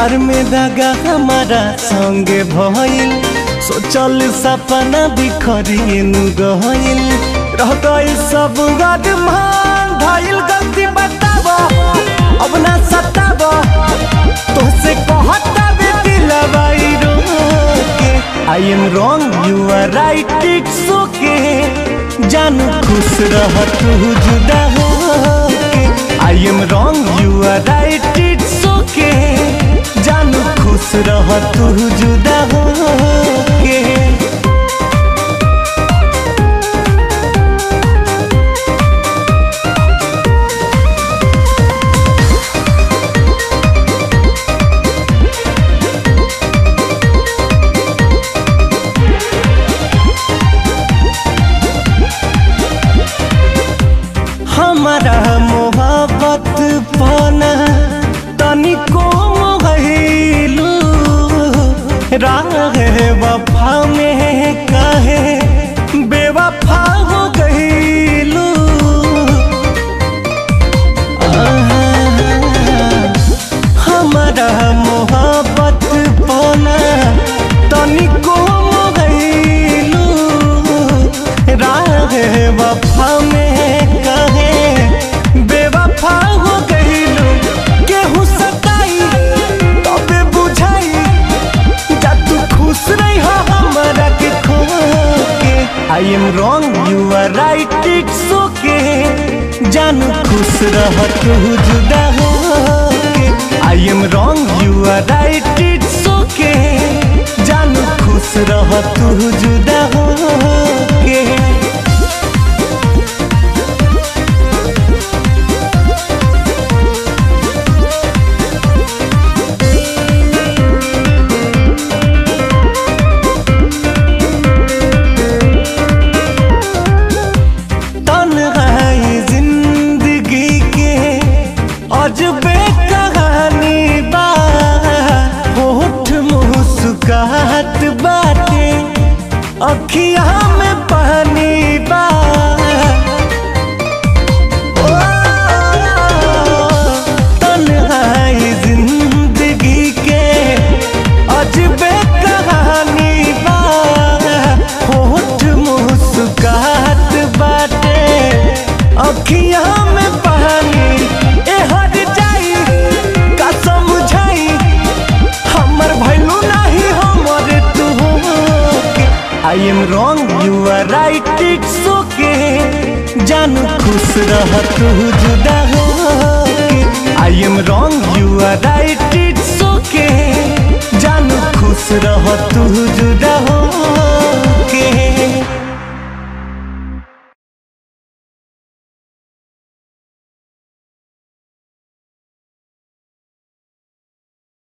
प्यार में दगा हमारा संगे भइल सोचल सपना बिखरिन गइल रह गइल सब गदमान भइल गलती बताब अब ना सताब तोसे कहता बे दिलवाई रोके I am wrong you are right it's okay जानू खुश रह तू जुदा होके I am wrong you are right it's okay जानू खुश रह तू जुदा होके हमारा मोहब्बत पाना तनिको मोहलू राह वफा में कहे बेवफा हो गईलू हमारा मोहब्बत पाना तनिको मोहलू राह वफा में कहे बेवफा हो गईलू केहू सताई तबे बुझाई जा तू खुश नहीं हो हमारा के खो के I am wrong you are right it's okay जानू खुश रह तू जुदा हो के I am wrong you are right it's okay जानू खुश रह तू जुदा हो के तन्हाई जिंदगी के अजबे कहानी बा होठ मुस्कुराहट बाटे अखिया में पानी बा ओ, तन्हाई जिंदगी के अजबे कहानी बा होठ मुस्कुराहट बाटे अखिया में पानी ए हट जाई का समझाई हमर भैलू नहीं हमर तू I am wrong you are right it's okay जानू खुश रह तू जुदा हो I am wrong you are right it's okay जानू खुश रह तू जुदा हो के